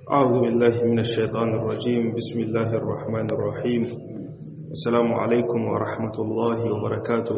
أعوذ بالله من الشيطان الرجيم بسم الله الرحمن الرحيم السلام عليكم ورحمة الله وبركاته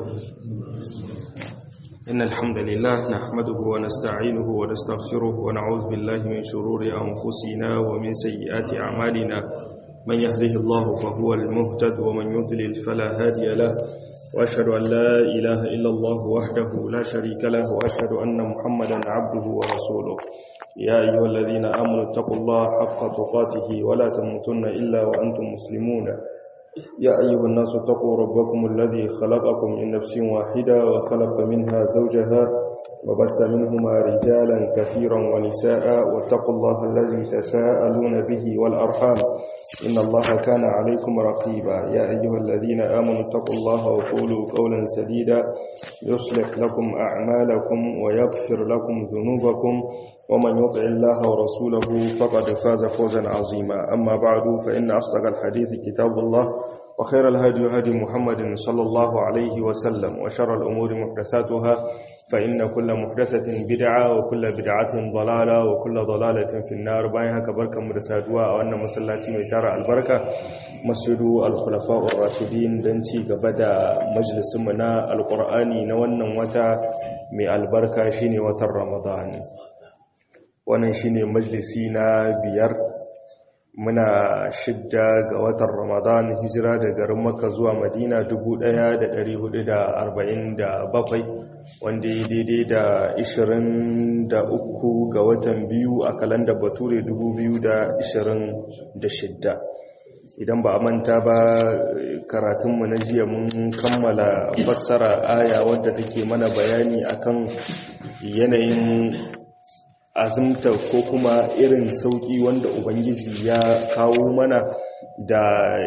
إن الحمد لله نحمده ونستعينه ونستغفره ونعوذ بالله من شرور أنفسنا ومن سيئات أعمالنا من يهده الله فهو المهتد ومن يضلل فلا هادي له وأشهد أن لا إله إلا الله وحده لا شريك له وأشهد أن محمدا عبده ورسوله يا أيها الذين آمنوا اتقوا الله حق تقاته ولا تموتن إلا وأنتم مسلمون يا أيها الناس اتقوا ربكم الذي خلقكم من نفس واحدة وخلق منها زوجها وبث منهما رجالا كثيرا ونساء واتقوا الله الذي تساءلون به والأرحام إن الله كان عليكم رقيبا يا أيها الذين آمنوا اتقوا الله وقولوا قولا سديدا يصلح لكم أعمالكم ويغفر لكم ذنوبكم ومن يطع الله ورسوله فقد فاز فوزا عظيما أما بعد فإن أصدق الحديث كتاب الله وخير الهدي هدي محمد صلى الله عليه وسلم وشر الأمور محدثاتها فإن كل محدثة بدعة وكل بدعة ضلالة وكل ضلالة في النار بايها كبركة مرسادوا وأن مسلاتي ميتارة البركة مسجد الخلفاء الراشدين دنتي قبدا مجلس منا القرآني نوانا وتا من البركة شيني وتر رمضان wannan shine majalisi na biyar muna shidda ga watan ramadan hijira da garin maka zuwa madina 1447 wanda ya daidai da 23 ga watan biyu a kalandar bature 2026 idan ba a manta ba karatunmu na jiya mun kammala fassara aya wadda take mana bayani akan yanayin azumta ko kuma irin sauki wanda ubangiji ya kawo mana da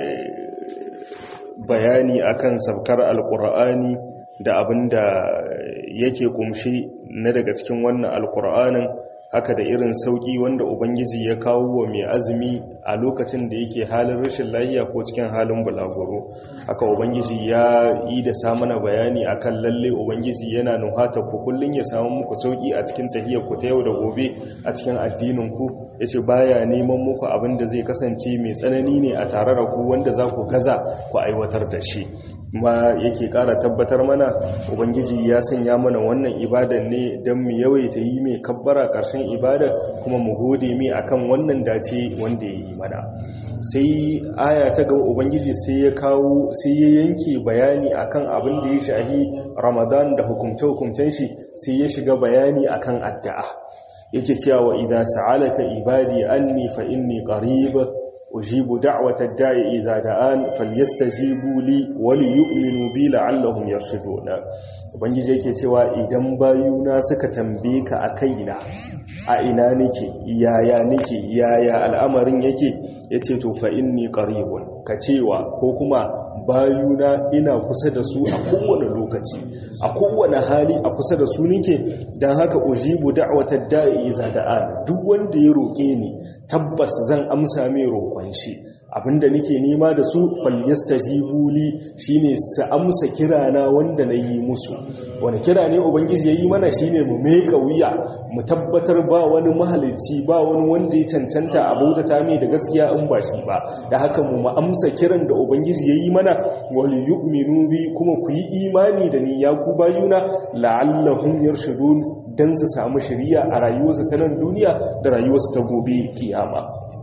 bayani akan sabkar alkur'ani da abinda yake kumshi na daga cikin wannan alkur'anin haka da irin sauki wanda ubangiji ya kawo wa mai azumi a lokacin da yake halin rashin lafiya ko cikin halin bulaguro haka ubangiji ya yi da samana bayani akan lalle ubangiji yana nuhata ku kullun ya samu muku sauki a cikin tahiyar ku ta yau da gobe a cikin addinin ku yace baya neman muku abin da zai kasance mai tsanani ne a tare da ku wanda za ku gaza ku aiwatar da shi ma yake kara tabbatar mana ubangiji ya sanya mana wannan ibadan ne don mu yawaita yi mai kabbara ƙarshen ibada kuma mu gode mai akan wannan dace wanda ya yi mana sai aya ta gaba ubangiji sai ya kawo sai ya yanke bayani akan abin da ya shahi ramadan da hukumce-hukumcen shi sai ya shiga bayani akan addu'a yake cewa idan sa'alaka ibadi anni fa inni qarib أجيب دعوة الداعي إذا دعان فليستجيبوا لي وليؤمنوا بي لعلهم يرشدون ubangiji yake cewa idan bayuna suka tambaye ka a kaina a ina nake yaya nake yaya al'amarin yake yace to fa inni qaribun ka cewa ko kuma bayuna ina kusa da su a kowane lokaci a kowane hali a kusa da su nake dan haka ujibu da'watad da'i idza da'an duk wanda ya roke ni tabbas zan amsa mai roƙon shi abinda nake nema da su falyastajibu li shine su amsa kirana wanda na yi musu wani kira ne ubangiji yayi mana shine mu meka wuya mu tabbatar ba wani mahalici ba wani wanda ya cancanta a bautata mai da gaskiya in ba shi ba da haka mu mu amsa kiran da ubangiji yayi mana wal yu'minu bi kuma ku yi imani da ni ya ku bayuna la'allahum yarshudun dan su samu shari'a a rayuwarsu ta nan duniya da rayuwarsu ta gobe kiyama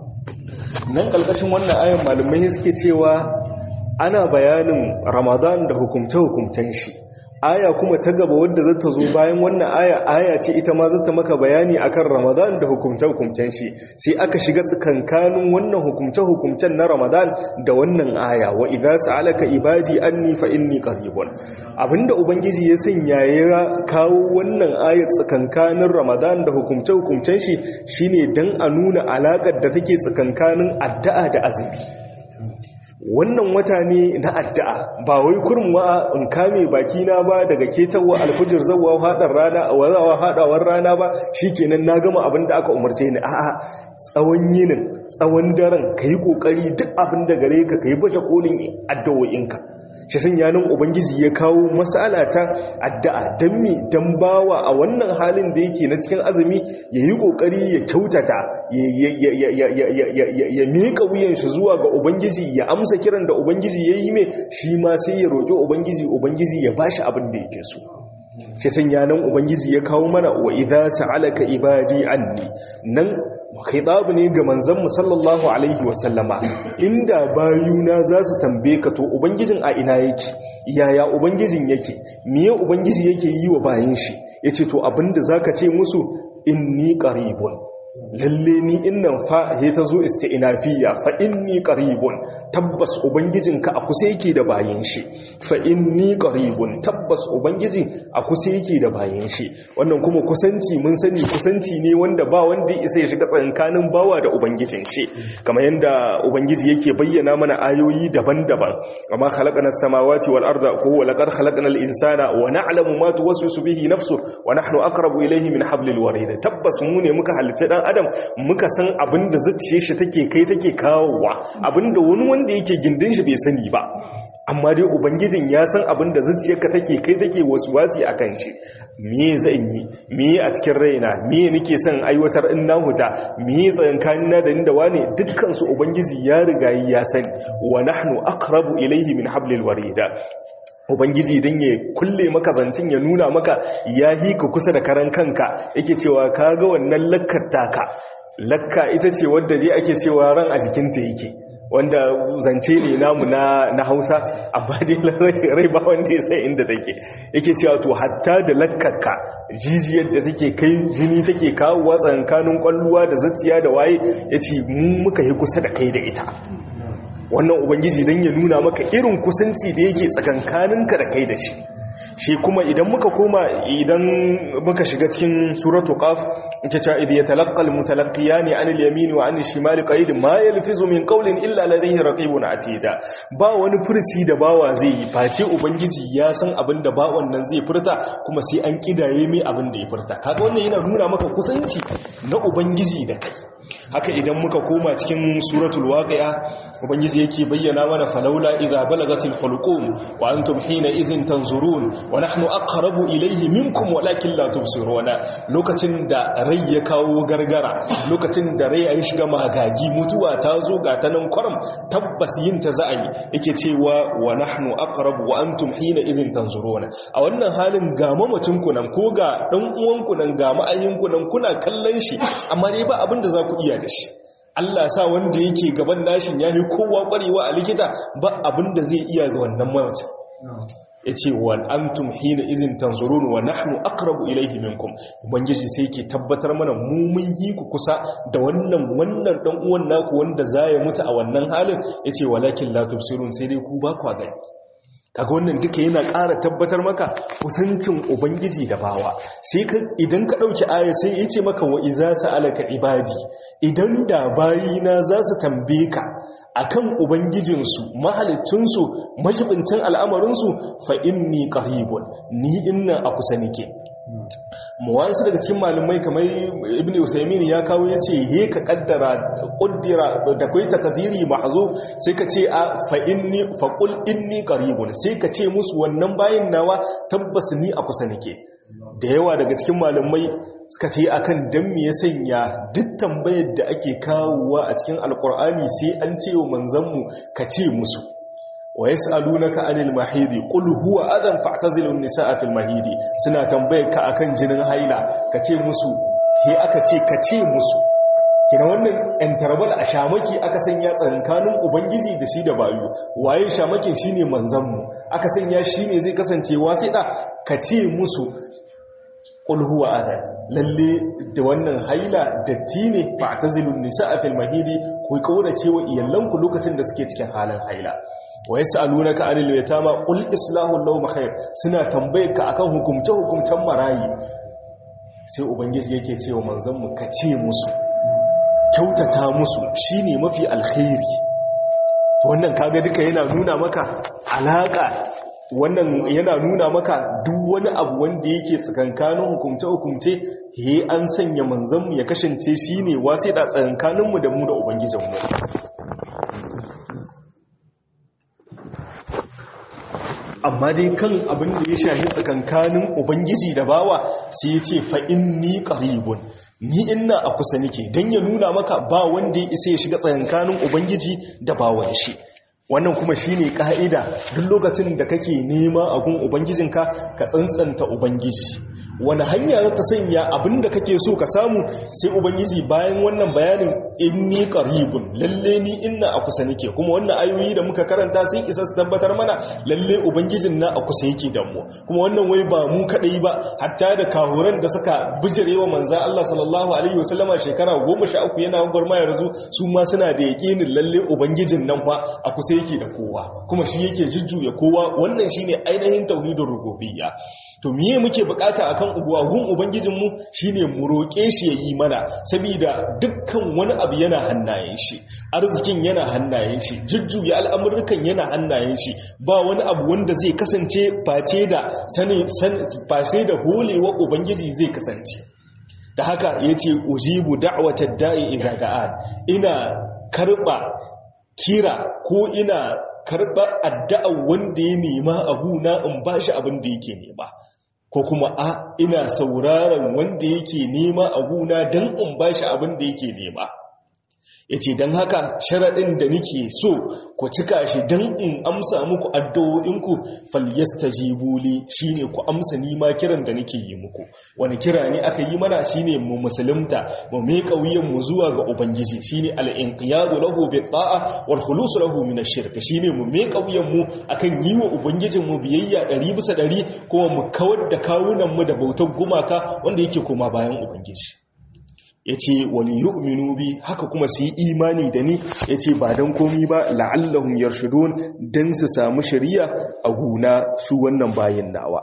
nan ƙarƙashin wannan ayan malamai suke cewa ana bayanin ramadan da hukumce-hukumcen shi aya kuma ta gaba wadda za ta zo bayan wannan aya aya ce ita ma za ta maka bayani akan ramadan da hukumce-hukumcen shi sai aka shiga tsakankanin wannan hukumce-hukumcen na ramadan da wannan aya wa idza sa'alaka ibadi anni fa inni qaribun abinda ubangiji ya sanya ya kawo wannan ayat tsakankanin ramadan da hukumce-hukumcen shi shine dan a nuna alakar da take tsakankanin addu'a da azumi wannan wata ne na addu'a ba wai kurmuwa in kame baki na ba daga ketawa alfujir zawa hadar rana wazawa hadawar rana ba shikenan na gama abin da aka umarce ni a'a tsawon yinin tsawon daren kai kokari duk abin da gare ka kai baje kolin addu'o'inka shi sun yanin ubangiji ya kawo mas'ala ta addu'a dan mi dan bawa a wannan halin da yake na cikin azumi yayi kokari ya kyautata ya miƙa wuyan shi zuwa ga ubangiji ya amsa kiran da ubangiji yayi mai shi ma sai ya roƙi ubangiji ubangiji ya bashi abin da yake so shi sanya nan ubangiji ya kawo mana wa idza sa'alaka ibadi anni nan khitabu ne ga manzon mu sallallahu alaihi wasallama inda bayuna za su tambaye ka to ubangijin a ina yake yaya ubangijin yake miye ubangiji yake yi wa bayin shi yace to abinda zaka ce musu inni qaribun lalle ni innan fa he ta zo isti'nafiya fa inni qaribun tabbas ubangijinka a kusa yake da bayin shi fa inni qaribun tabbas ubangiji a kusa yake da bayin shi wannan kuma kusanci mun sani kusanci ne wanda ba wanda isa ya shiga tsakanin bawa da ubangijin shi kamar yanda ubangiji yake bayyana mana ayoyi daban-daban amma khalaqana samawati wal arda ko wa laqad khalaqna al insana wa na'lamu ma tuwaswisu bihi nafsu wa nahnu aqrabu ilayhi min hablil warid tabbas mu ne muka halitta dan adam muka san abinda zuciyar shi take kai take kawowa abinda wani wanda yake gindin shi bai sani ba amma dai ubangijin ya san abinda zuciyarka take kai take wasi akan shi me zan yi me a cikin raina me nake son aiwatar in na huta me tsayankani na da ni da wane dukkan su ubangiji ya riga ya sani wa nahnu aqrabu ilayhi min hablil warida ubangiji don ya kulle maka zancin ya nuna maka ya yi ka kusa da karan kanka yake cewa ka ga wannan lakkar taka lakka ita ce wadda dai ake cewa ran a jikinta yake wanda zance ne namu na, na hausa amma dai rai ba wanda ya sai inda take yake cewa to hatta da lakkarka jijiyar da take kai jini take kawowa tsankanin kwalluwa da zatsiya da waye ya ce mu muka yi kusa da kai da ita wannan ubangiji don ya nuna maka irin kusanci da yake tsakankaninka da kai da shi shi kuma idan muka koma idan muka shiga cikin suratu qaf ita ce idh yatalaqqal mutalaqqiyani anil yamin wa anil shimali qa'id ma yalfizu min qawlin illa ladayhi raqibun atida ba wani furci da bawa zai yi face ubangiji ya san abin da bawan nan zai furta kuma sai an kidaye mai abin da ya furta kaga wannan yana nuna maka kusanci na ubangiji da kai haka idan muka koma cikin suratul waqi'a ubangiji yake bayyana mana falaula idza balagatil hulqum wa antum hina idhin tanzurun wa nahnu aqrabu ilayhi minkum walakin la tubsiruna lokacin da rai ya kawo gargara lokacin da rai ya shiga magagi mutuwa ta zo ga ta nan kwaram tabbas yin ta za a yi yake cewa wa nahnu aqrabu wa antum hina idhin tanzuruna a wannan halin ga mamacin ku nan ko ga dan uwan ku nan ga ma'ayin ku nan kuna kallon shi amma dai ba abin da za ku iya da shi Allah sa wanda yake gaban nashin ya yi kowa kwarewa a likita ba abin da zai iya ga wannan mamacin ya ce wa antum hina izin tanzurun wa nahnu aqrabu ilayhi minkum ubangiji sai yake tabbatar mana mu mun yi ku kusa da wannan wannan dan uwan naku wanda zai mutu a wannan halin yace walakin la tubsirun sai dai ku ba ku gani kaga wannan duka yana ƙara tabbatar maka kusancin ubangiji da bawa sai ka idan ka ɗauki aya sai ya ce maka wa iza sa'alaka ibadi idan da bayina za su tambaye ka akan ubangijinsu mahalicinsu majibincin al'amarinsu fa inni qaribun ni inna a kusa nake muwansu daga cikin malamai kamar ibn usaimin ya kawo ya ce he ka kaddara kuddira da kai takadiri mahzuf sai ka ce a fa inni fa qul inni qaribun sai ka ce musu wannan bayin nawa tabbas ni a kusa nake da yawa daga cikin malamai suka ta yi a kan don me ya sanya duk tambayar da ake kawowa a cikin alkur'ani sai an ce wa manzanmu ka ce musu wa ya sa'alu na ka'anil mahidi ƙul huwa adan fa'tazilun nisa a fil mahidi suna tambayar ka akan jinin haila ka ce musu he aka ce ka ce musu kina wannan interval a shamaki aka sanya tsakankanin ubangiji da shi da bayu waye shamakin shine manzanmu aka sanya shine zai kasance wasiɗa ka ce musu qul huwa adhan lalle da wannan haila datti ne fa'tazilun nisaa fil mahidi ku kaurace wa iyalanku lokacin da suke cikin halin haila wa yasalunaka anil yatama qul islahu lahum khair suna tambayar ka akan hukumce hukumcen marayi sai ubangiji yake cewa manzon mu ka ce musu kyautata musu shine mafi alkhairi to wannan kaga duka yana nuna maka alaka wannan yana nuna maka duk wani abu wanda yake tsakankanin hukumce-hukumce he an sanya manzanmu ya kasance shi ne wasai da tsakankaninmu da mu da ubangijinmu amma dai kan abin da ya shahi tsakankanin ubangiji da bawa sai ya ce fa inni qaribun ni ina a kusa nike dan ya nuna maka ba wanda ya isa ya shiga tsakankanin ubangiji da bawan shi wannan kuma shine ka'ida duk lokacin da kake nema a gun ubangijinka ka tsantsanta ubangiji wani hanya za ta sanya abinda kake so ka samu sai ubangiji bayan wannan bayanin inni qaribun lalle ni inna a kusa nake kuma wannan ayoyi da muka karanta sun isa su tabbatar mana lalle ubangijin na a kusa yake da mu kuma wannan wai ba mu kadai ba hatta da kahuran da suka bijirewa manzo Allah sallallahu alaihi wasallama shekara 13 yana gurma ya razu su ma suna da yakinin lalle ubangijin nan fa a kusa yake da kowa kuma shi yake jujjuya kowa wannan shine ainihin tauhidin rububiyya to miye muke bukata akan ubuwagun ubangijinmu shine mu roƙe shi yayi mana saboda dukkan wani abu yana hannayen shi arzikin yana hannayen shi jujjuya al'amurrukan yana hannayen shi ba wani abu wanda zai kasance face da sani face da holewa ubangiji zai kasance da haka yace ujibu da'watad da'i idza da'an ina karba kira ko ina karba addu'a wanda ya nema abu na in bashi abin da yake nema ko kuma a ina sauraron wanda yake nema a guna don in ba shi abin da yake nema ya ce don haka sharaɗin da nike so ku cika shi don in amsa muku addu'o'inku falyasta jibuli shi ne ku amsa nima kiran da nike yi muku wani kira ne aka yi mana shi ne mu musulunta mu mai mu zuwa ga ubangiji shi ne al'inƙiyadu lahu bi ta'a wal khulusu lahu min shirka shi ne mu mai mu akan yi wa ubangijinmu biyayya ɗari bisa ɗari kuma mu kawar da kawunanmu da bautar gumaka wanda yake koma bayan ubangiji ya ce wani yu'minu bi haka kuma su yi imani da ni ya ce ba don komi ba la'allahun yarshudun don su samu shari'a a guna su wannan bayan nawa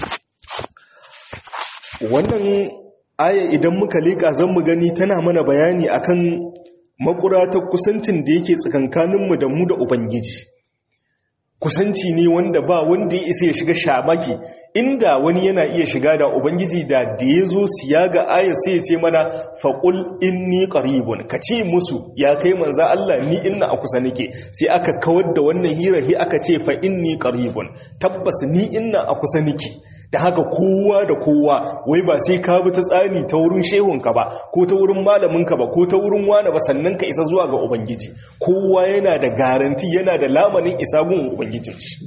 wannan aya idan muka leƙa zan mu gani tana mana bayani akan makuratar kusancin da yake tsakankaninmu da mu da ubangiji kusanci ne wanda ba wanda ya isa ya shiga shamaki inda wani yana iya shiga da ubangiji da da ya zo siya ga ayar sai ya ce mana faƙul inni qaribun ka ce musu ya kai manza Allah ni inna a kusa nake sai aka kawar da wannan hirahi aka ce fa inni qaribun tabbas ni inna a kusa nake da haka kowa da kowa wai ba sai ka bi ta tsani ta wurin shehunka ba ko ta wurin malaminka ba ko ta wurin wani ba sannan ka isa zuwa ga ubangiji kowa yana da garanti yana da lamanin isa gun ubangijin shi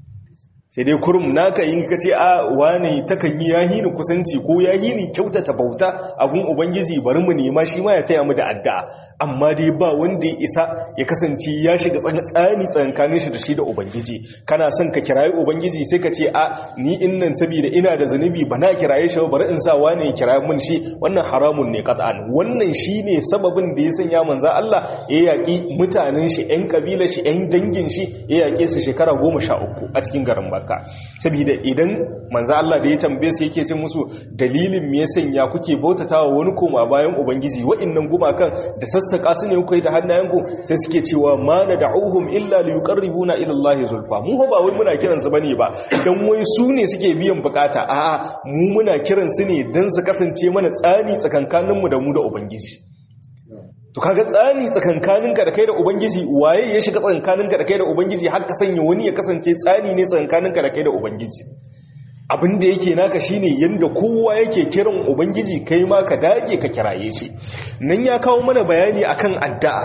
sai dai kurum naka yin ka ce a wane takan yi yahi ni kusanci ko yahi ni kyautata bauta a gun ubangiji bari mu nema shi ma ya taya mu da addu'a amma dai ba wanda ya isa ya kasance ya shiga tsani tsankanin shi da shi da ubangiji kana son ka kirayi ubangiji sai ka ce a ni innan saboda ina da zanubi ba na kiraye shi bari in sa wane ya kiraye mun shi wannan haramun ne qat'an wannan shine sababin da ya sanya manzo Allah ya yaki mutanen shi ƴan kabilar shi ƴan dangin shi ya yake su shekara 13 a cikin garin Makka saboda idan manzo Allah da ya tambaye su yake ce musu dalilin me ya sanya kuke bautatawa wani koma bayan ubangiji wa'annan gumakan da sassaka su ne kuka da hannayenku sai suke cewa ma nad'uhum illa liyuqarribuna ila Allah zulfa mu ba wai muna kiran su bane ba dan wai su ne suke biyan bukata a'a mu muna kiran su ne dan su kasance mana tsani tsakankanin mu da mu da ubangiji to kaga tsani tsakankaninka da kai da ubangiji waye ya shiga tsakankaninka da kai da ubangiji har ka sanya wani ya kasance tsani ne tsakankaninka da kai da ubangiji abin da yake naka shine yanda kowa yake kiran ubangiji kai ma ka dage ka kiraye shi nan ya kawo mana bayani akan addu'a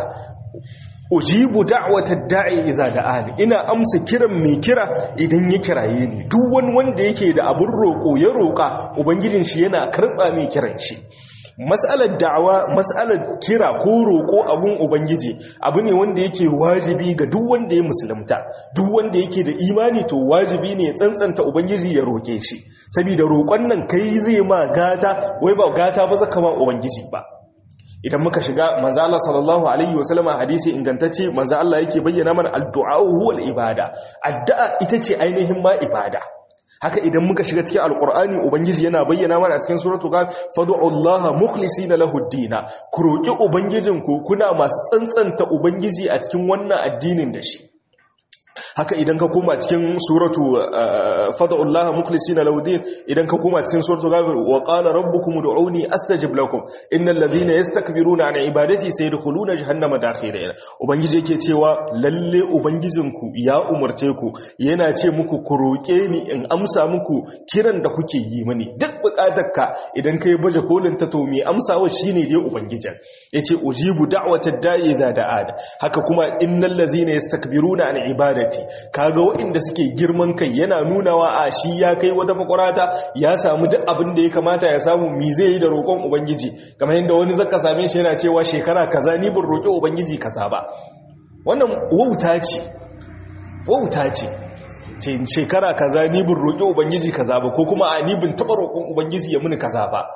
ujibu da'watad da'i idza da'ani ina amsa kiran mai kira idan ya kiraye ni duk wani wanda yake da abin roko ya roka ubangijin shi yana karba mai kiran shi mas'alar da'awa mas'alar kira ko roƙo abun ubangiji abu ne wanda yake wajibi ga duk wanda ya musulunta duk wanda yake da imani to wajibi ne ya tsantsanta ubangiji ya roƙe shi saboda roƙon nan kai zai ma gata wai ba gata ba zaka ma ubangiji ba idan muka shiga manzo Allah sallallahu alaihi wasallama hadisi ingantacce manzo Allah yake bayyana mana addu'a huwal ibada addu'a ita ce ainihin ma ibada haka idan muka shiga cikin alkur'ani ubangiji yana bayyana mana a cikin suratul qaf fad'ullaha mukhlisina lahu ad-dina ku roki ubangijinku kuna masu tsantsanta ubangiji a cikin wannan addinin da shi haka idan ka koma cikin suratu fada'ullaha mukhlisina lawdin idan ka koma cikin suratu ghafir wa qala rabbukum ud'uni astajib lakum innal ladhina yastakbiruna an ibadati sayadkhuluna jahannama dakhirin ubangiji yake cewa lalle ubangijinku ya umarce ku yana ce muku ku roke ni in amsa muku kiran da kuke yi mani duk bukatarka idan kai baje kolin ta to me amsawa shine dai ubangijin yace ujibu da'watad da'i idza da'ad haka kuma innal ladhina yastakbiruna an ibadati ibadati kaga waɗanda suke girman kai yana nunawa a shi ya kai wata makwarata ya samu duk abin da ya kamata ya samu mi zai yi da roƙon ubangiji kamar yadda wani zaka same shi yana cewa shekara kaza ni ban roƙi ubangiji kaza ba wannan wauta ce wauta ce ce shekara kaza ni ban roƙi ubangiji kaza ba ko kuma a ni ban taɓa roƙon ubangiji ya muni kaza ba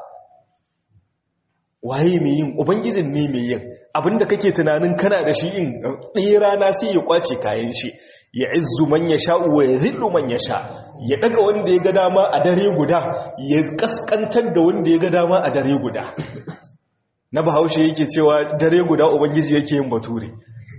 waye mai yin ubangijin ne mai yin abinda kake tunanin kana da shi in ɗaya rana sai ya kwace kayan shi ya izzu man ya sha wa ya zillu man ya sha ya daga wanda ya ga dama a dare guda ya kaskantar da wanda ya ga dama a dare guda na bahaushe yake cewa dare guda ubangiji yake yin bature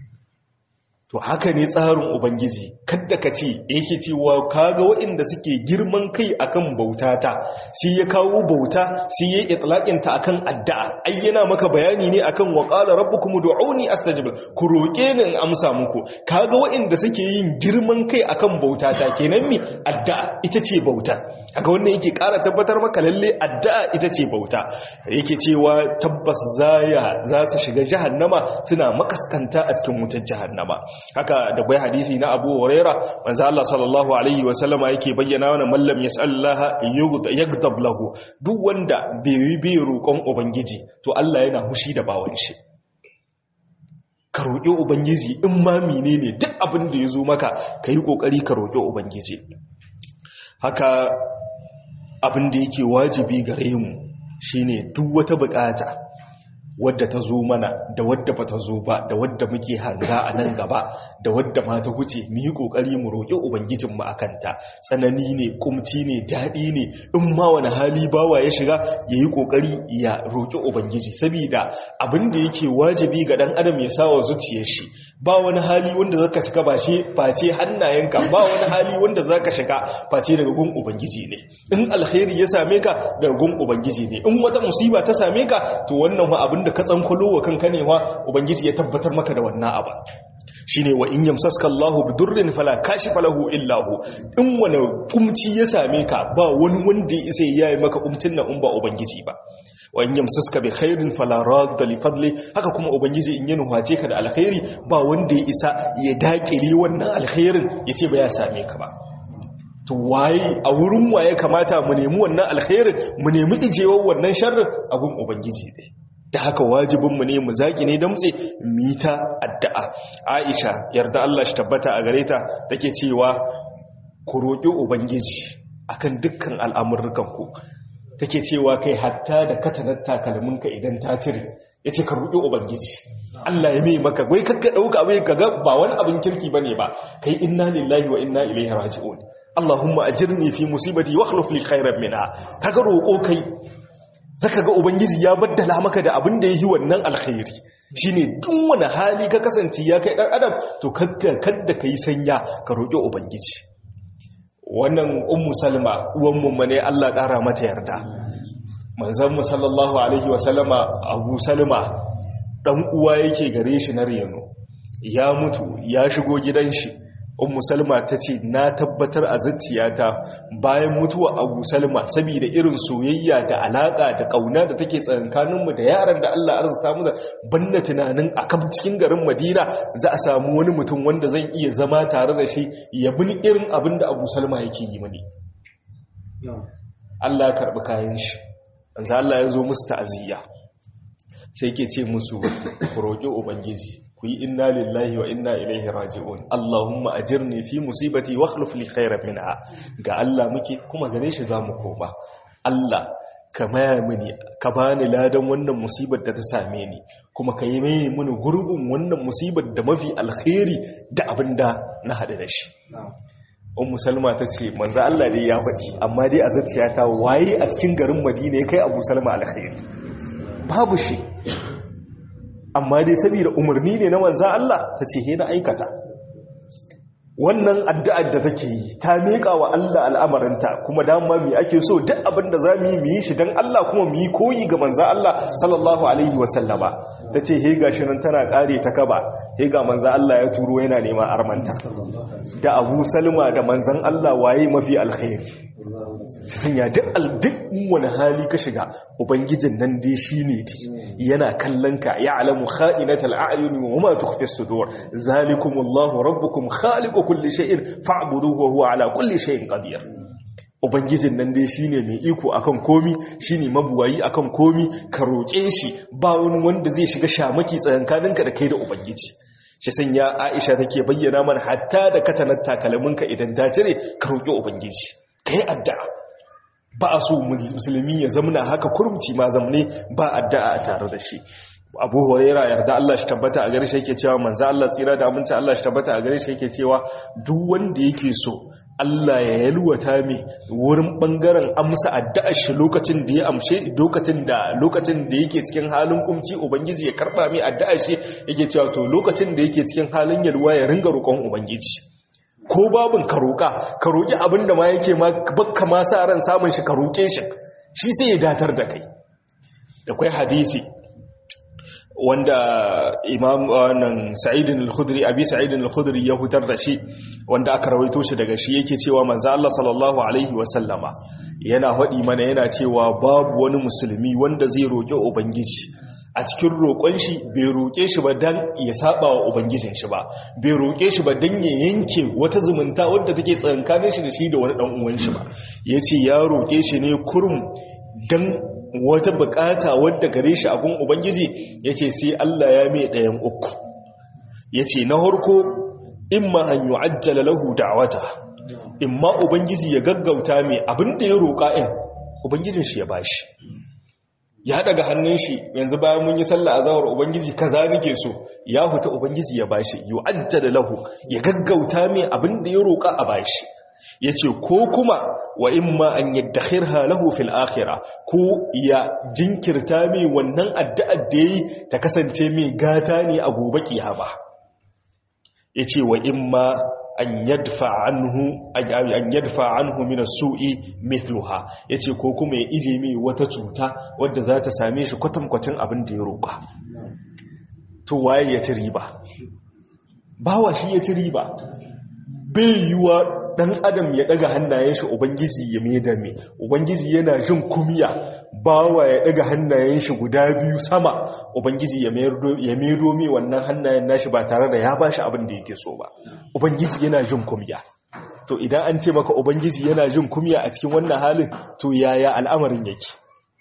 to haka ne tsarin ubangiji kadda ka ce yake cewa kaga waɗanda suke girman kai akan bautata sai ya kawo bauta sai ya itlaqin ta akan addu'a ai yana maka bayani ne akan wa qala rabbukum ud'uni astajib ku roke ni in amsa muku kaga waɗanda suke yin girman kai akan bautata kenan mi addu'a ita ce bauta kaga wannan yake ƙara tabbatar maka lalle addu'a ita ce bauta yake cewa tabbas zaya za su shiga jahannama suna makaskanta a cikin wutar jahannama haka da bai hadisi na Abu Huraira manzo Allah sallallahu alaihi wa sallama yake bayyana wannan mallam yasallaha yaghdab lahu duk wanda bai yi bai roƙon ubangiji to Allah yana hushi da bawan shi ka roƙi ubangiji in ma menene duk abin da ya zo maka ka yi ƙoƙari ka roƙi ubangiji haka abin da yake wajibi gare mu shine duk wata buƙata wadda ta zo mana da wadda ba ta zo ba da wadda muke hanga a nan gaba da wadda ma ta huce mu yi kokari mu roƙi ubangijinmu a kanta tsanani ne kumci ne daɗi ne in ma wani hali bawa ya shiga ya yi kokari ya roƙi ubangiji saboda abin da yake wajibi ga ɗan adam ya sa wa zuciyar shi ba wani hali wanda zaka shiga ba shi face hannayenka ba wani hali wanda zaka shiga face daga gun ubangiji ne in alkhairi ya same ka daga gun ubangiji ne in wata musiba ta same ka to wannan ma abin da ka tsankwalo wa kanka ne wa ubangiji ya tabbatar maka da wannan abu shine wa in yamsaska Allahu bidurrin fala kashifa lahu illa hu in wani kumci ya same ka ba wani wanda ya isa yayi maka kumcin nan in ba ubangiji ba wa in yamsaska bi khairin fala radda li fadli haka kuma ubangiji in ya nuhace ka da alkhairi ba wanda ya isa ya dakile wannan alkhairin yace ba ya same ka ba to waye a wurin waye kamata mu nemi wannan alkhairin mu nemi ijewar wannan sharrin a gun ubangiji ne da haka wajibinmu ne mu zaki ne damtse mita addu'a aisha yarda Allah shi tabbata a gare ta take cewa ku roƙi ubangiji akan dukkan al'amurrukan ku take cewa kai hatta da katanar takalminka idan ta cire yace ka roƙi ubangiji Allah ya mai maka wai kakka dauka bai kaga ba wani abin kirki bane ba kai inna lillahi wa inna ilaihi raji'un Allahumma ajirni fi musibati wa akhlif li khairan minha kaga roƙo kai zaka ga ubangiji ya baddala maka da abin da yi wannan alkhairi shine duk wani hali ka kasance ya kai dan adam to kadda kai sanya ka roƙi ubangiji wannan ummu salma uwan mu ne Allah ƙara mata yarda manzon mu sallallahu alaihi wa sallama abu salma dan uwa yake gare shi na reno ya mutu ya shigo gidan shi ummu salma ta ce na tabbatar a zuciyata bayan mutuwa abu salma saboda irin soyayya da alaka da kauna da take tsakankaninmu da yaran da Allah arzuta mu da banna tunanin a kan cikin garin Madina za a samu wani mutum wanda zan iya zama tare da shi ya bi irin abin da abu salma yake yi mani Allah ya karbi kayan shi manzo Allah ya zo musu ta'aziyya sai ke ce musu ku roƙi ubangiji ku yi inna lillahi wa inna ilaihi raji'un Allahumma ajirni fi musibati wa akhlif li khairan minha ga Allah muke kuma gare shi zamu koma Allah ka maya mini ka bani ladan wannan musibar da ta same ni kuma ka yi mai mini gurbin wannan musibar da mafi alkhairi da abinda na hadu da shi Ummu Salma ta ce manzo Allah dai ya faɗi amma dai a zuciyata waye a cikin garin Madina ya kai Abu Salma alkhairi babu shi amma dai saboda umarni ne na manzan Allah ta ce he na aikata wannan addu'ar da take yi ta miƙa wa Allah al'amarinta kuma dama mi ake so duk abin da za mu yi mu yi shi don Allah kuma mu yi koyi ga manzan Allah sallallahu alaihi wasallama ta ce he ga shi nan tana ƙare ta kaba he ga manzan Allah ya turo yana neman armanta da abu salma da manzan Allah waye mafi alkhairi sanya duk wani hali ka shiga ubangijin nan dai shi ne yana kallon ka ya alamu kha'inatal a'yuni wa ma tukhfi sudur zalikumullahu rabbukum khaliqu kulli shay'in fa'buduhu wa huwa ala kulli shay'in qadir ubangijin nan dai shine mai iko akan komi shine mabuwayi akan komi ka roƙe shi ba wani wanda zai shiga shamaki tsayankaninka da kai da ubangiji shi sanya Aisha take bayyana mana hatta da katanar takalminka idan ta cire ka roƙi ubangiji kai addu'a ba a so musulmi ya zamana haka kurmci ma zamne ba addu'a a tare da shi abu huraira yarda Allah shi tabbata a gare shi yake cewa manzo Allah tsira da aminci Allah shi tabbata a gare shi yake cewa duk wanda yake so Allah ya yalwata mi wurin bangaren amsa addu'ar shi lokacin da ya amshe lokacin da lokacin da yake cikin halin kumci ubangiji ya karba mi addu'ar shi yake cewa to lokacin da yake cikin halin yalwa ya ringa roƙon ubangiji ko babin ka roƙa ka roƙi abin da ma yake ma bakka ma sa ran samun shi ka roƙe shi shi sai ya datar da kai da kwai hadisi wanda imam wannan sa'idin al-khudri abi sa'idin al-khudri ya hutar da shi wanda aka rawaito shi daga shi yake cewa manzo Allah sallallahu alaihi wa sallama yana hadi mana yana cewa babu wani musulmi wanda zai roƙi ubangiji a cikin roƙon shi bai roƙe shi ba dan ya saba wa ubangijin shi ba bai roƙe shi ba dan ya yanke wata zumunta wadda take tsakankanin shi da shi da wani dan uwan shi ba yace ya roƙe shi ne kurum dan wata bukata wadda gare shi abun ubangiji yace sai Allah ya mai ɗayan uku yace na harko imma an yu'ajjala lahu da'wata imma ubangiji ya gaggauta mai abinda ya roƙa in ubangijin shi ya bashi ya daga hannun shi yanzu bayan mun yi sallah azawar ubangiji kaza nake so ya huta ubangiji ya bashi yu'ajjala lahu ya gaggauta mai abinda ya roƙa a bashi yace ko kuma wa imma an yaddakhirha lahu fil akhirah ko ya jinkirta mai wannan addu'ar da yayi ta kasance mai gata ne a gobe kiyama yace wa imma an yadfa anhu an yadfa anhu min as-su'i mithluha yace ko kuma ya ije mai wata cuta wadda za ta same shi kwatankwacin abin da ya roƙa to waye ya ci riba bawa shi ya ci riba bai yiwa dan adam ya daga hannayen shi ubangiji ya maida mai ubangiji yana jin kumiya bawa ya daga hannayen shi guda biyu sama ubangiji ya maido mai wannan hannayen nashi ba tare da ya bashi abin da yake so ba ubangiji yana jin kumiya to idan an ce maka ubangiji yana jin kumiya a cikin wannan halin to yaya al'amarin yake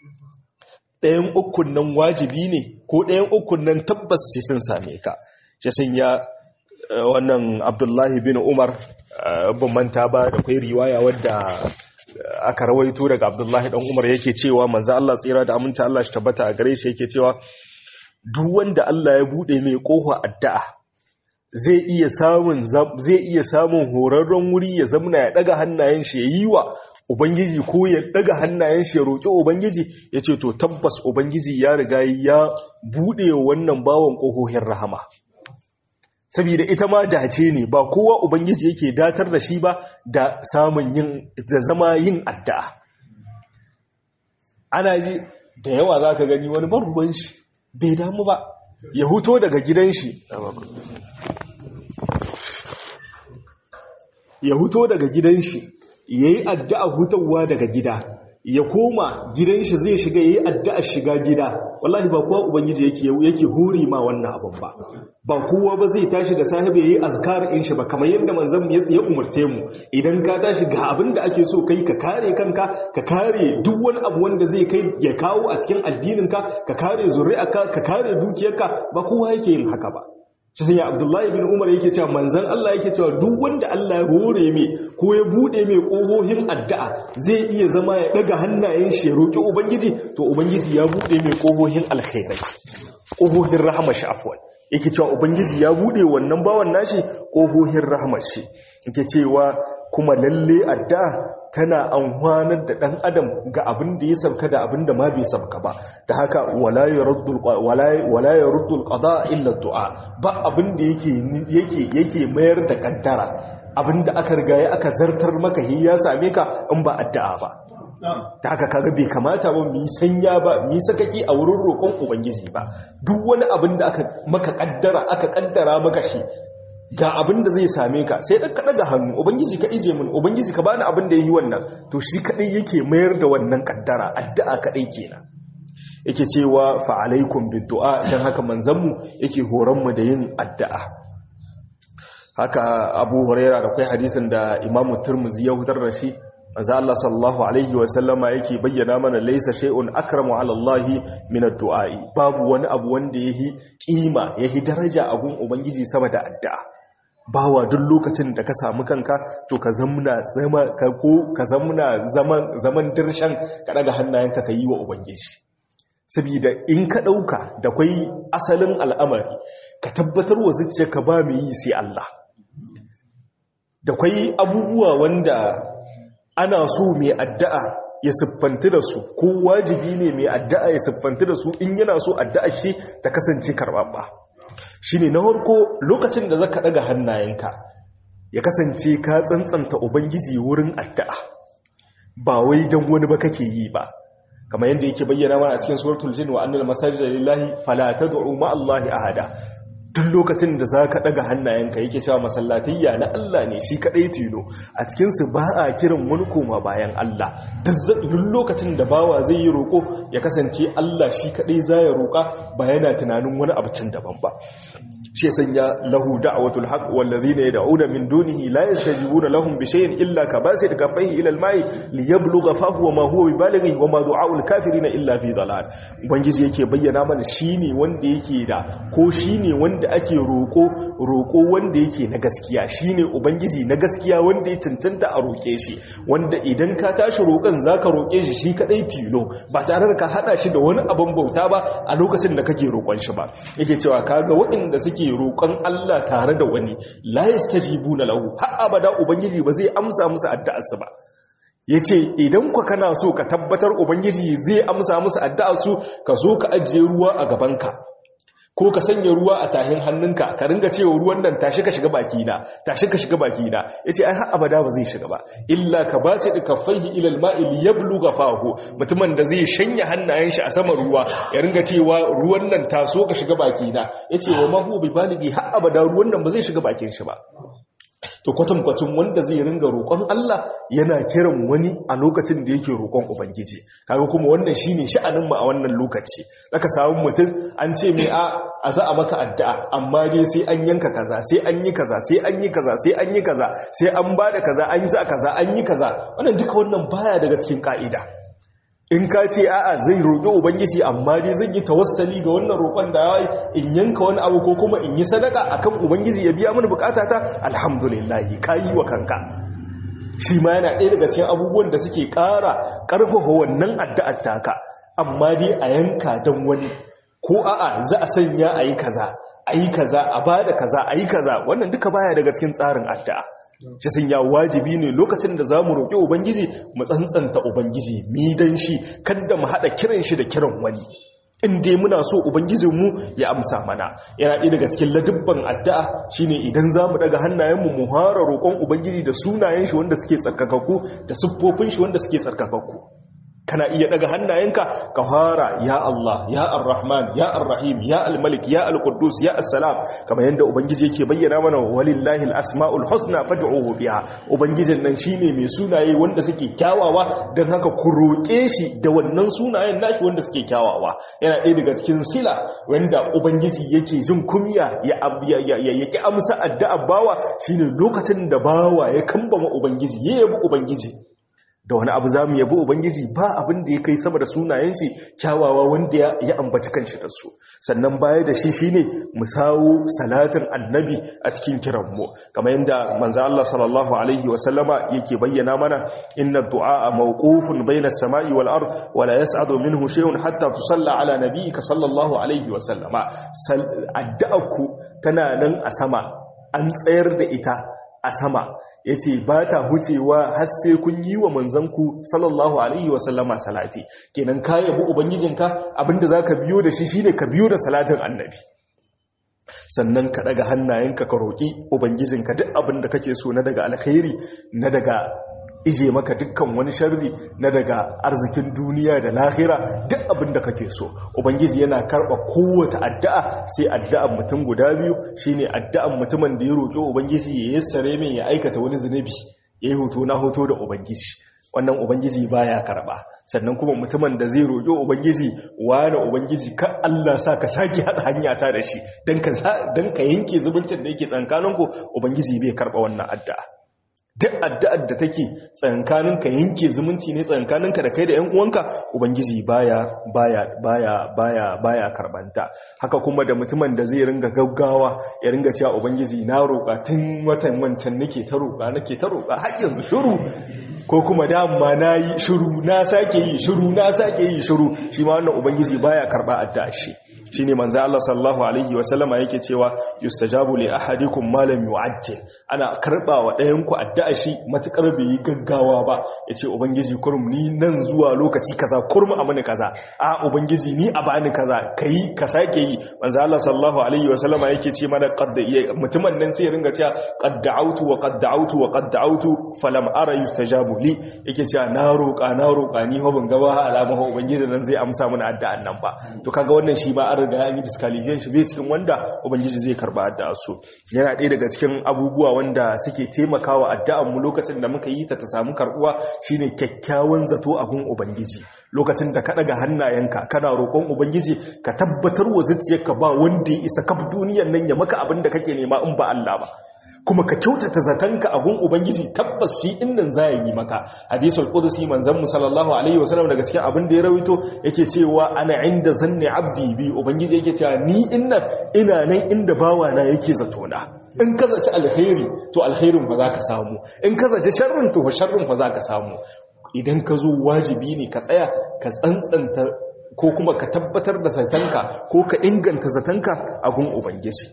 ɗayan ukun nan wajibi ne ko ɗayan ukun nan tabbas sai sun same ka shi sun ya wannan abdullahi bin umar ban manta ba da kwai riwaya wadda aka rawaito daga abdullahi dan umar yake cewa manzo Allah tsira da aminta Allah shi tabbata a gare shi yake cewa duk wanda Allah ya bude mai kofa addu'a zai iya samun zai iya samun horarren wuri ya zamna ya daga hannayen shi yayi wa ubangiji ko ya daga hannayen shi ya roki ubangiji yace to tabbas ubangiji ya riga ya bude wannan bawon kohohin rahama saboda ita ma dace ne ba kowa ubangiji yake datar da shi ba da samun yin da zama yin addu'a ana ji da yawa za ka gani wani ban shi bai damu ba ya huto daga gidan shi ya huto daga gidan shi ya yi addu'a hutawa daga gida ya koma gidan shi zai shiga yayi addu'ar shiga gida wallahi ba kowa ubangiji yake yake huri ma wannan abin ba ba kowa ba zai tashi da sahibi yayi azkar in shi ba kamar yadda manzon mu ya umarce mu idan ka tashi ga abin da ake so kai ka kare kanka ka kare duk wani abu wanda zai kai ya kawo a cikin addinin ka ka kare zuri'arka ka kare dukiyarka ba kowa yake yin haka ba shi sanya abdullahi bin umar yake cewa manzan Allah yake cewa duk wanda Allah ya hore mai ko ya bude mai kohohin addu'a zai iya zama ya daga hannayen shi ya roki ubangiji to ubangiji ya bude mai kohohin alkhairai kohohin rahama shi afwan yake cewa ubangiji ya bude wannan bawan nashi kohohin rahmar shi yake cewa kuma lalle addu'a tana amfanar da ɗan adam ga abin da ya sauka da abin da ma bai sauka ba da haka wala ya ruddul qada illa du'a ba abin da yake yake mayar da kaddara abinda aka riga ya aka zartar maka hi ya same ka in ba addu'a ba da haka kaga bai kamata ba mu sanya ba mu sakaki a wurin roƙon ubangiji ba duk wani abin da aka maka kaddara aka kaddara maka shi ga abin da zai same ka sai dan ka daga hannu ubangiji ka ije mun ubangiji ka bani abin da yayi wannan to shi kadai yake mayar da wannan kaddara addu'a kadai kenan yake cewa fa alaikum biddu'a dan haka manzon mu yake horon mu da yin addu'a haka Abu Huraira da kai hadisin da Imam Tirmidhi ya hutar da shi manzo Allah sallallahu alaihi wa sallama yake bayyana mana laysa shay'un akramu ala Allah min ad-du'a babu wani abu wanda yahi kima yahi daraja a gun ubangiji sama da addu'a bawa duk lokacin da ka samu kanka to ka zamna zama ka ko ka zamna zaman zaman dirshan ka daga hannayenka ka yi wa ubangiji saboda in ka dauka da kai asalin al'amari ka tabbatar wa zuciyarka ba mu yi sai Allah da kai abubuwa wanda ana so mai addu'a ya siffanti da su ko wajibi ne mai addu'a ya siffanti da su in yana so addu'a shi ta kasance karɓaɓɓa shi ne na harko lokacin da zaka ɗaga hannayenka ya kasance ka tsantsanta ubangiji wurin addu'a ba wai don wani ba kake yi ba kamar yadda yake bayyana mana a cikin suratul jin wa annal masajida lillahi fala tad'u ma allahi ahada duk lokacin da za ka ɗaga hannayenka yake cewa masallatayya na Allah ne shi kaɗai tilo a cikinsu ba a kiran wani koma bayan Allah duk lokacin da bawa zai yi roƙo ya kasance Allah shi kaɗai za ya roƙa ba yana tunanin wani abu can daban ba shi sanya lahu da'watul haqq wallazina yad'una min dunihi la yastajibuna lahum bi shay'in illa kabasid kaffayhi ila al-ma'i liyablugha fahu wa ma huwa bibalighi wa ma du'a'ul kafirin illa fi dalal ubangiji yake bayyana mana shine wanda yake da ko shine wanda ake roko roko wanda yake na gaskiya shine ubangiji na gaskiya wanda ya cancanta a roke shi wanda idan ka tashi roƙon zaka roke shi shi kadai tilo ba tare da ka hada shi da wani abin bauta ba a lokacin da kake roƙon shi ba yake cewa kaga waɗanda suke suke roƙon Allah tare da wani la yastajibuna lahu har abada ubangiji ba zai amsa musu addu'arsu ba yace idan ku kana so ka tabbatar ubangiji zai amsa musu addu'arsu ka zo ka ajiye ruwa a gabanka ko ka sanya ruwa a tahin hannunka ka ringa cewa ruwan nan tashi ka shiga baki na tashi ka shiga baki na yace ai har abada ba zai shiga ba illa ka bace da kaffaihi ila alma'i liyabluga fahu mutumin da zai shanya hannayen shi a saman ruwa ya ringa cewa ruwan nan taso ka shiga baki na yace wa mahu bi baligi har abada ruwan nan ba zai shiga bakin shi ba to kwatankwacin wanda zai ringa roƙon Allah yana kiran wani a lokacin da yake roƙon Ubangiji kaga kuma wannan shine sha'anin mu a wannan lokaci zaka samu mutum an ce mai a a za a maka addu'a amma dai sai an yanka kaza sai an yi kaza sai an yi kaza sai an yi kaza sai an bada kaza an za kaza an yi kaza wannan duka wannan baya daga cikin ka'ida in ka ce a'a zai roƙi ubangiji amma dai zan yi tawassali ga wannan roƙon da ya in yanka wani abu ko kuma in yi sadaka akan ubangiji ya biya mini bukatata alhamdulillah ka yi wa kanka shi ma yana ɗaya daga cikin abubuwan da suke ƙara ƙarfafa wannan addu'ar taka amma dai a yanka don wani ko a'a za a sanya a yi kaza a yi kaza a ba da kaza a yi kaza wannan duka baya daga cikin tsarin addu'a shi sun ya wajibi ne lokacin da za mu roƙi ubangiji mu tsantsanta ubangiji mi dan shi kada mu haɗa kiran shi da kiran wani in dai muna so ubangijinmu ya amsa mana yana ɗaya daga cikin ladubban addu'a shine idan za mu daga hannayenmu mu hara roƙon ubangiji da sunayen shi wanda suke tsarkakakku da siffofin shi wanda suke tsarkakakku kana iya daga hannayenka ka fara ya Allah ya Ar-Rahman ya Ar-Rahim ya Al-Malik ya Al-Quddus ya As-Salam kamar yanda ubangiji yake bayyana mana walillahi al-asmaul husna fad'uhu biha ubangijin nan shine mai sunaye wanda suke kyawawa dan haka ku roke shi da wannan sunayen nashi wanda suke kyawawa yana ɗaya daga cikin sila wanda ubangiji yake jin kumya ya ya yake amsa addu'a bawa shine lokacin da bawa ya kambama ubangiji ya yabi ubangiji da wani abu za mu yabi ubangiji ba abin da ya kai sama da sunayen shi kyawawa wanda ya ambaci kanshi da su sannan baya da shi shine mu sawo salatin annabi a cikin kiranmu kamar yadda manzo Allah sallallahu alaihi wa sallama yake bayyana mana inna du'a mawqufun bayna as-sama'i wal ard wa la yas'adu minhu shay'un hatta tusalla ala nabiyyika sallallahu alaihi wa sallama addu'arku tana nan a sama an tsayar da ita a sama ya ce ba ta hucewa har sai kun yi wa manzanku sallallahu alaihi wasallama salati kenan ka yabi ubangijinka abinda za ka biyo da shi shine ka biyo da salatin annabi sannan ka daga hannayenka ka roƙi ubangijinka duk abin da kake so na daga alkhairi na daga ije maka dukkan wani sharri na daga arzikin duniya da lahira duk abin da kake so ubangiji yana karba kowace addu'a sai addu'an mutum guda biyu shine addu'an mutumin da ya roƙi ubangiji ya yassare min ya aikata wani zunubi yayi hoto na hoto da ubangiji wannan ubangiji baya karba sannan kuma mutumin da zai roƙi ubangiji wani ubangiji kan Allah sa ka sake hada hanya ta da shi dan ka dan ka yanke zubuncin da yake tsankaninku ubangiji bai karba wannan addu'a duk addu'ar da take tsankaninka yanke zumunci ne tsankaninka da kai da 'yan uwanka ubangiji baya baya baya baya baya karbanta haka kuma da mutumin da zai ringa gaggawa ya ringa cewa ubangiji na roƙa tun watan wancan nake ta roƙa nake ta roƙa har yanzu shiru ko kuma dama na yi shiru na sake yi shiru na sake yi shiru shi ma wannan ubangiji baya karba addu'a shi shine manzo Allah sallallahu alaihi wa sallama yake cewa yustajabu li ahadikum ma lam yu'ajjil ana karba wa ɗayan ku addu'a shi matukar bai yi gaggawa ba yace ubangiji kurum ni nan zuwa lokaci kaza kurum a mani kaza a ubangiji ni a bani kaza kai ka sake yi manzo Allah sallallahu alaihi wa sallama yake ce mana qad mutumin nan sai ya ringa cewa qad da'awtu wa qad da'awtu wa qad da'awtu falam ara yustajabu li yake cewa na roƙa na roƙa ni fa ban ga ba alama ubangiji nan zai amsa mana addu'an nan ba to kaga wannan shi ba riga an yi disqualification bai cikin wanda ubangiji zai karba addu'a su yana ɗaya daga cikin abubuwa wanda suke taimakawa addu'an mu lokacin da muka yi ta ta samu karbuwa shine kyakkyawan zato a gun ubangiji lokacin da ka daga hannayenka kana roƙon ubangiji ka tabbatar wa zuciyarka ba wanda ya isa kaf duniyar nan ya maka abin da kake nema in ba Allah ba kuma ka kyautata zatanka a gun ubangiji tabbas shi innan za ya yi maka hadisul qudsi manzon mu sallallahu alaihi wasallam daga cikin abin da ya rawaito yake cewa ana inda zanni abdi bi ubangiji yake cewa ni innan ina nan inda bawa na yake zato na in ka zaci alkhairi to alkhairin fa zaka samu in ka zaci sharrin to fa sharrin fa zaka samu idan ka zo wajibi ne ka tsaya ka tsantsanta ko kuma ka tabbatar da zatanka ko ka inganta zatanka a gun ubangiji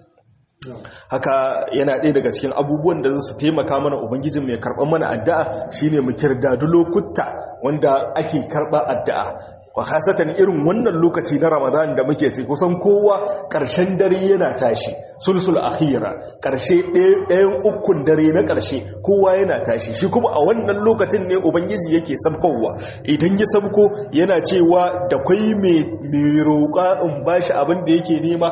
haka yana ɗaya daga cikin abubuwan da su taimaka mana ubangijin mai karɓar mana addu'a shine mu kirdadu lokuta wanda ake karɓar addu'a wa hasatan irin wannan lokaci na ramadan da muke ce kusan kowa ƙarshen dare yana tashi sulsul akhira ƙarshe ɗayan ukun dare na ƙarshe kowa yana tashi shi kuma a wannan lokacin ne ubangiji yake sabkowa idan ya sabko yana cewa da kwai mai roƙa in bashi abin da yake nema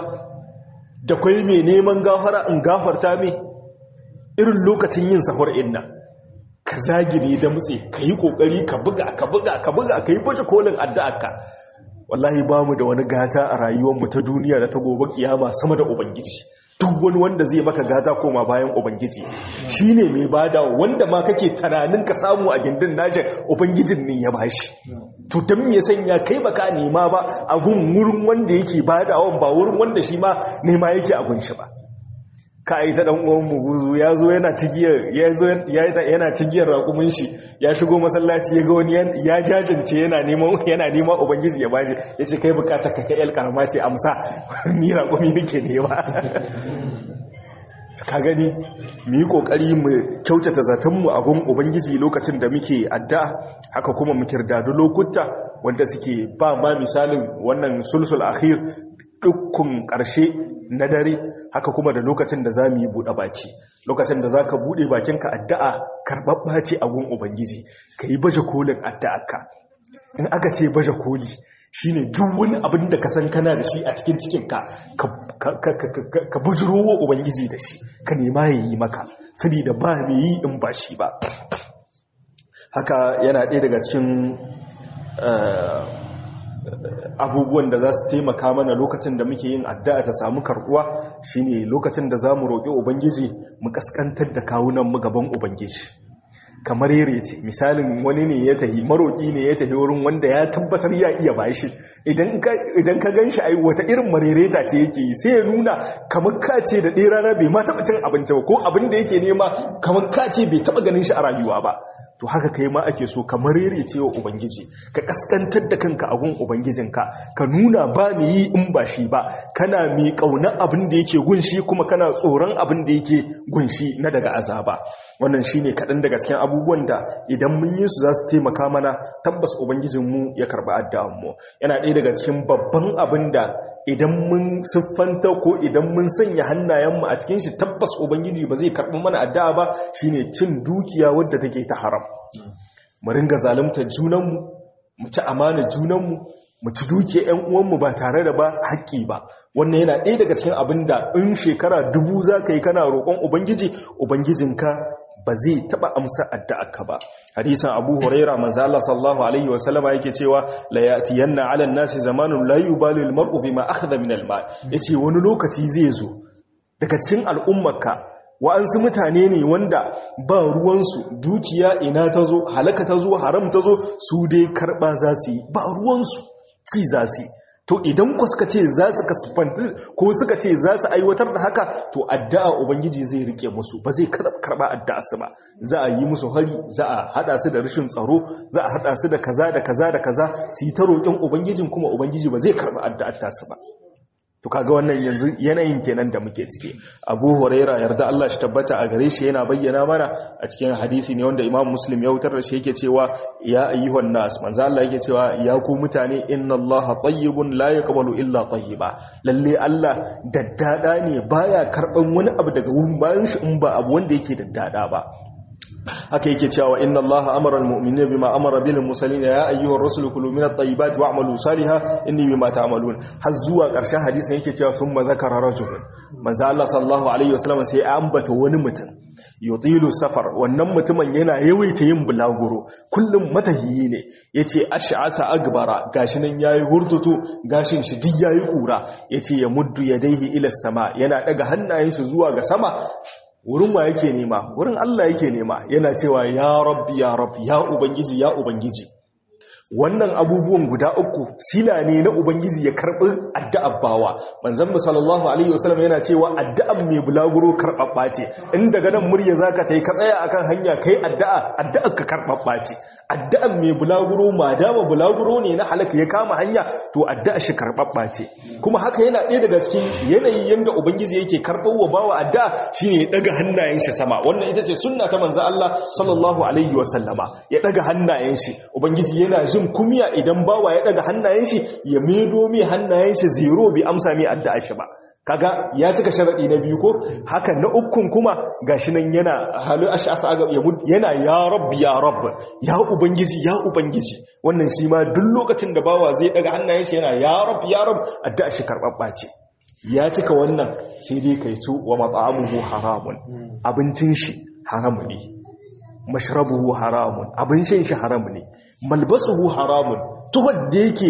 da kwai mai neman gafara in gafarta mai irin lokacin yin sahur inna ka zagire da mutse ka yi kokari ka buga ka buga ka buga ka yi baje kolin addu'arka wallahi ba mu da wani gata a rayuwarmu ta duniya da ta gobe kiyama sama da ubangiji duk wani wanda zai maka gata koma bayan ubangiji shine mai bada wanda ma kake tunanin ka samu a gindin nashi ubangijin ne ya bashi to dan me sanya kai baka nema ba a gun wurin wanda yake badawan ba wurin wanda shi ma nema yake a gunshi ba ka yi ta dan uwan muguzu ya zo yana tigiyar ya zo yana tigiyar raƙumin shi ya shigo masallaci ya ga wani ya jajance yana neman yana neman ubangiji ya bashi yace kai bukata ka kai el karama ce amsa ni raƙumi nake nema ka gani mu yi kokari mu kyautata zatonmu a gun ubangiji lokacin da muke addu'a haka kuma mu kirdadu lokuta wanda suke ba ma misalin wannan sulsul akhir dukkan ƙarshe na dare haka kuma da lokacin da za mu yi buɗe baki lokacin da za ka buɗe bakinka addu'a karɓaɓɓa ce a gun ubangiji ka yi baje kolin addu'arka in aka ce baje koli shi ne duk wani abin da ka san kana da shi a cikin cikinka ka bujiro wa ubangiji da shi ka nema ya yi maka saboda ba mai yi in ba shi ba haka yana ɗaya daga cikin abubuwan da za su taimaka mana lokacin da muke yin addu'a ta samu karbuwa shine lokacin da za mu roƙi ubangiji mu kaskantar da kawunan mu gaban ubangiji kamar yare ce misalin wani ne ya tahi maroƙi ne ya tahi wurin wanda ya tabbatar ya iya bashi idan ka gan shi ai wata irin marereta ce yake yi sai ya nuna kamar ka ce da ɗaya rana bai ma taɓa cin abinci ba ko abin da yake nema kamar ka ce bai taɓa ganin shi a rayuwa ba to haka kai ma ake so ka marerece wa ubangiji ka kaskantar da kanka a gun ubangijinka ka nuna ba ni yi in ba shi ba kana mai kauna abin da yake gunshi kuma kana tsoron abin da yake gunshi na daga azaba wannan shine kaɗan daga cikin abubuwan da idan mun yi su za su taimaka mana tabbas ubangijinmu ya karɓi addu'anmu yana ɗaya daga cikin babban abin da idan mun siffanta ko idan mun sanya hannayenmu a cikin shi tabbas ubangiji ba zai karɓi mana addu'a ba shine cin dukiya wadda take ta haram mu ringa zalunta junanmu mu ci amana junanmu mu ci dukiya ƴan uwanmu ba tare da ba haƙƙi ba wannan yana ɗaya daga cikin abin da in shekara dubu za ka yi kana roƙon ubangiji ubangijinka ba zai taba amsa addu'arka ba hadisin Abu Huraira manzo Allah sallallahu alaihi wa sallama yake cewa la yatiyanna 'ala an-nasi zamanun la yubalu al-mar'u bima akhadha min al-mal yace wani lokaci zai zo daga cikin al'ummarka wa'ansu mutane ne wanda ba ruwansu dukiya ina ta zo halaka ta zo haram ta zo su dai karba za su yi ba ruwansu ci za su yi to idan ku suka ce za su kasfanti ko suka ce za su aiwatar da haka to addu'a ubangiji zai rike musu ba zai karba addu'a su ba za a yi musu hari za a hada su da rashin tsaro za a hada su da kaza da kaza da kaza su yi ta roƙin ubangijin kuma ubangiji ba zai karba addu'ar ta su ba to kaga wannan yanzu yanayin kenan da muke ciki Abu Huraira yarda Allah shi tabbata a gare shi yana bayyana mana a cikin hadisi ne wanda Imam Muslim ya wutar da shi yake cewa ya ayyuhan nas manzo Allah yake cewa ya ku mutane inna Allah tayyibun la yaqbalu illa tayyiba lalle Allah daddada ne baya karban wani abu daga wurin bayan shi in ba abu wanda yake daddada ba haka yake cewa inna allaha amara almu'minina bima amara bil mursalin ya ayyuhar rasulu kulu min at-tayyibati wa'malu salihan inni bima ta'malun har zuwa ƙarshen hadisin yake cewa thumma zakara rajulun manzo Allah sallallahu alaihi wasallam sai ya ambata wani mutum yutilu safar wannan mutumin yana yawaita yin bulaguro kullum matahiyi ne yace ash'asa agbara gashi nan yayi hurtutu gashin shi duk yayi kura yace ya muddu yadaihi ila sama yana daga hannayen shi zuwa ga sama wurin wa yake nema wurin Allah yake nema yana cewa ya rabbi ya rabbi ya ubangiji ya ubangiji wannan abubuwan guda uku sila ne na ubangiji ya karbi addu'ar bawa manzon mu sallallahu alaihi wasallam yana cewa addu'ar mai bulaguro karbabba ce in daga nan murya zaka tai ka tsaya akan hanya kai addu'a addu'ar ka karbabba ce addu'ar mai bulaguro ma dama bulaguro ne na halaka ya kama hanya to addu'ar shi karbabba ce kuma haka yana ɗaya daga cikin yanayi yanda ubangiji yake karɓar wa bawa addu'a shine ya daga hannayen shi sama wannan ita ce sunna ta manzo Allah sallallahu alaihi wasallama ya daga hannayen shi ubangiji yana jin kumiya idan bawa ya daga hannayen shi ya medo mai hannayen shi zero bi amsa mai addu'a shi ba kaga ya cika sharadi na biyu ko haka na ukun kuma gashi nan yana halu ash'asa aga yana ya rabbi ya rabb ya ubangiji ya ubangiji wannan shi ma duk lokacin da bawa zai daga hannayen shi yana ya rabb ya rabb addu'a shi karbabba ce ya cika wannan sai dai kai tu wa mat'amuhu haramun abincin shi haram ne mashrabuhu haramun abin shan shi haram ne malbasuhu haramun tuhar da yake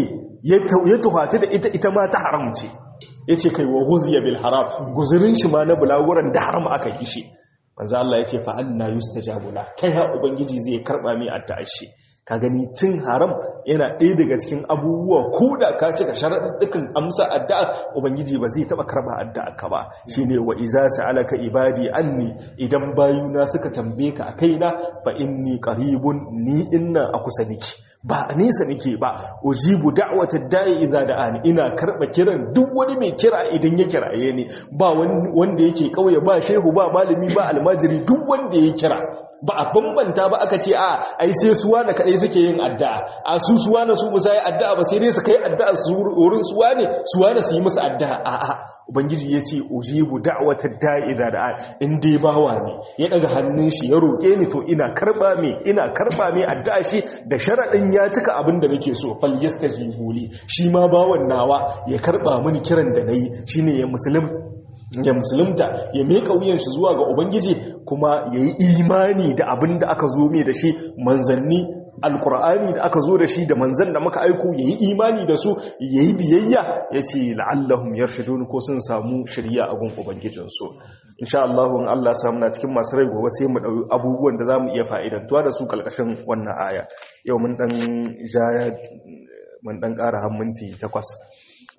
ya tuhata da ita ita ma ta haram ce ya ce kai wa huziya bil haram guzurin shi ma na bulaguran da haram aka yi shi manzo Allah ya ce fa anna yustajabu la kai ha ubangiji zai karba mai addu'ar shi ka gani cin haram yana ɗaya daga cikin abubuwa ko da ka cika sharaɗin amsa addu'a ubangiji ba zai taɓa karɓa addu'a ka ba shine wa iza sa'alaka ibadi anni idan bayuna suka tambaye ka a kaina fa inni qaribun ni inna a kusa niki ba a nesa nake ba ujibu da'watad da'i idza da'ani ina karba kiran duk wani mai kira idan ya kiraye ni ba wanda yake kauye ba shehu ba malami ba almajiri duk wanda ya kira ba a bambanta ba aka ce a ai sai suwa da kadai suke yin addu'a a su suwa na su musa yi addu'a ba sai dai su kai addu'a su wurin suwa ne suwa na su yi musu addu'a a a ubangiji ya ce ujibu da'watad da'i idza da'ani in dai bawa ne ya daga hannun shi ya roke ni to ina karba me ina karba me addu'a shi da sharadin ya cika abin da nake so fal yastajibu li shi ma bawan nawa ya karba mini kiran da nayi shine ya muslim ya musulunta ya meka wuyan shi zuwa ga ubangiji kuma yayi imani da abin da aka zo mai da shi manzanni alkur'ani da aka zo da shi da manzan da muka aiko yayi imani da su yayi biyayya yace la'allahum yarshudun ko sun samu shiriya a gun ubangijin su insha Allah in Allah samu na cikin masu rai gobe sai mu dau abubuwan da zamu iya fa'idantuwa da su kalkashin wannan aya yau mun dan ja mun dan ƙara har minti 8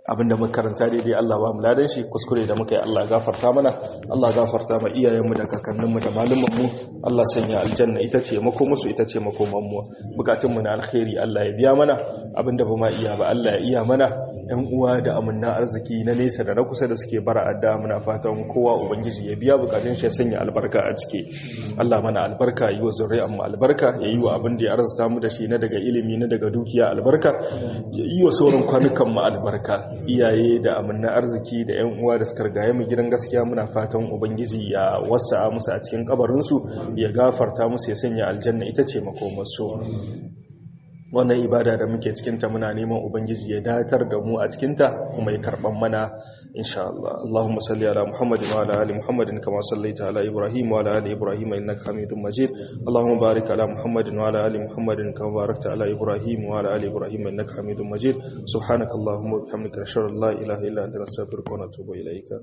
abinda muka karanta daidai Allah ba mu ladan shi kuskure da muka yi Allah gafarta mana Allah gafarta ma iyayenmu da kakanninmu da malumanmu Allah sanya aljanna ita ce makomusu ita ce makomanmu bukatunmu na alkhairi Allah ya biya mana abinda ba ma iya ba Allah ya iya mana yan uwa da amanna arziki na nesa da na kusa da suke bara adda muna fatan kowa ubangiji ya biya bukatun shi ya sanya albarka a ciki Allah mana albarka yi wa zuri'an mu albarka ya yi wa abin da ya arzuta mu da shi na daga ilimi na daga dukiya albarka ya yi wa sauran kwanukan mu albarka iyaye da amanna arziki da yan uwa da suka rigaye mu gidan gaskiya muna fatan ubangiji ya wasa'a musu a cikin kabarin su ya gafarta musu ya sanya aljanna ita ce makomarsu wannan ibada da muke cikinta muna neman ubangiji ya datar da mu a cikinta kuma ya karban mana insha Allah Allahumma salli ala Muhammadin wa ala ali Muhammadin kama sallaita ala Ibrahim wa ala ali Ibrahim innaka Hamidum Majid Allahumma barik ala Muhammadin wa ala ali Muhammadin kama barakta ala Ibrahim wa ala ali Ibrahim innaka Hamidum Majid subhanakallahumma wa bihamdika ashhadu an la ilaha illa anta astaghfiruka wa atubu ilaika